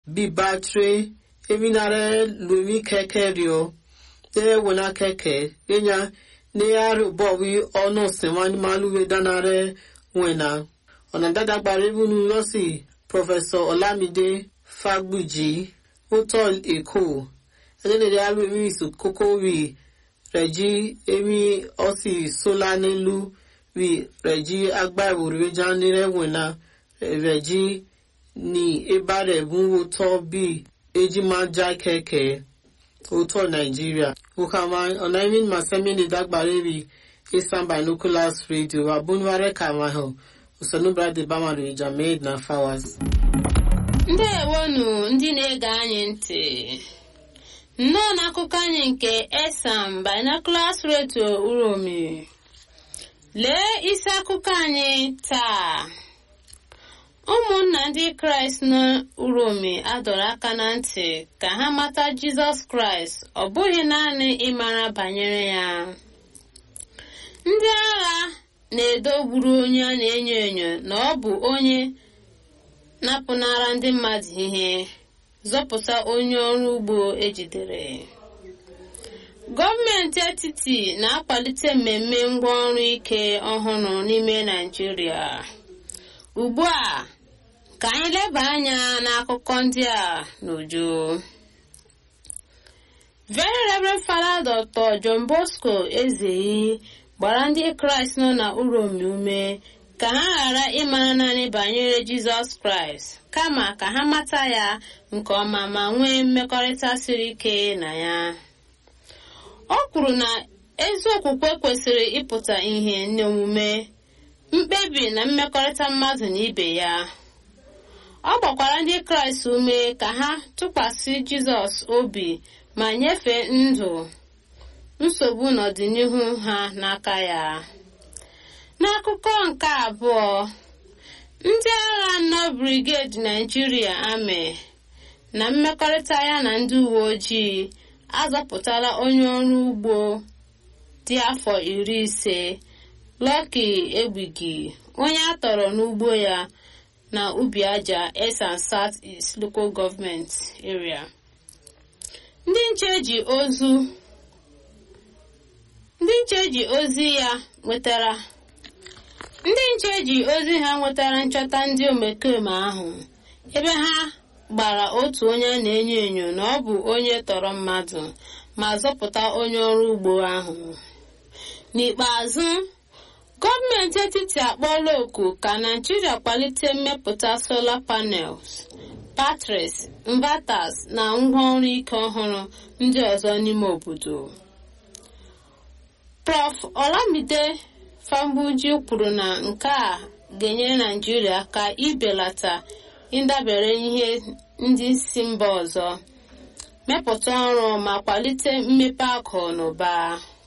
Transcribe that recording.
bí bátírì eminare lumi kẹkẹ rio tẹ wọnà kẹkẹ yẹnya ní àrùbọ̀ wí ọ̀nà sẹ̀wọ̀n maluwe dánarẹ wẹ̀nà ọ̀nà dàdàgbà rẹ́bùnú lọ́sì pọfẹsọ ọlámídé fagbùjì wótọ́ èkó ẹ̀dẹ́dẹ̀dẹ̀ alùmí ìsòkókó rí rẹ̀jí èmi ọ̀sì sólà nílùú rí rẹ̀jí agbáwo rẹ̀já nírẹ̀wẹ̀nà rẹ̀jí ní ebárẹ̀ bún wótọ́ bí eji máa já kẹ̀kẹ́ wótọ́ nàìjíríà wòkàmá ọ̀nà ìmìn màsẹ́mi ní dàgbàrẹ́ rí eastern binoculars radio abúnwárẹ̀ kàmáhù usonubrade bamadu ijamed na fawas ndewonu ndị na-ege anyị ntị nnọọ n'akụkọ anyị nke esam binoculars radio uromi lee isi akụkọ anyị taa ụmụnna ndị kraịst n'uromi adọrọ aka na ntị ka ha mata jizọs kraịst ọ bụghị naanị ịmara banyere ya ndị agha na-edogburu onye a na-enyo enyo na ọ bụ onye napụnara ndị mmadụ ihe zọpụta onye ọrụ ugbo ejidere gọọmenti etiti na-akwalite mmemme ngwaọrụ ike ọhụrụ n'ime naijiria ugbu a ka anyị leba anya n'akụkọ ndị a n'uju very reverend father dr john bosco ezeyi gbara ndị kraịst nọ na uromi ume ka ha ghara ịmara naanị banyere jizọs kraịst kama ka ha mata ya nke ọma ma nwee mmekọrịta siri ike na ya o kwuru na ezi okwukwe kwesịrị ịpụta ihe n'omume mkpebi na mmekọrịta mmadụ na ibe ya ọ gbakwara ndị kraịst ume ka ha tụkwasị jizọs obi ma nyefee ndụ nsogbu n'ọdịnihu ha n'aka ya n'akụkọ nke abụọ ndị agha nọ brigade naijiria amị na mmekọrịta ya na ndị uwe ojii azọpụtala onye ọrụ ugbo dị afọ iri ise Lucky Egbigi onye a tọrọ n'ugbo ya na ubi aja Esan South East Local Government Area ndị nche ji ozu ndị nche ji ozi ya nwetara ndị nche ji ozi ha nwetara nchọta ndị omekome ahụ ebe ha gbara otu onye na-enyo enyo na ọ bụ onye tọrọ mmadụ ma zọpụta onye ọrụ ugbo ahụ n'ikpeazụ gọọmenti etiti akpọọla oku ka naijiria kwalite mmepụta solar panels batteries inverters na ngwaọrụ ike ọhụrụ ndị ọzọ n'ime obodo prof olamide fambuji kwuru na nke a ga-enyere naijiria aka ibelata ịdabere ihe ndị si mba ọzọ mepụta ọrụ ma kwalite mmepe akụ na ụba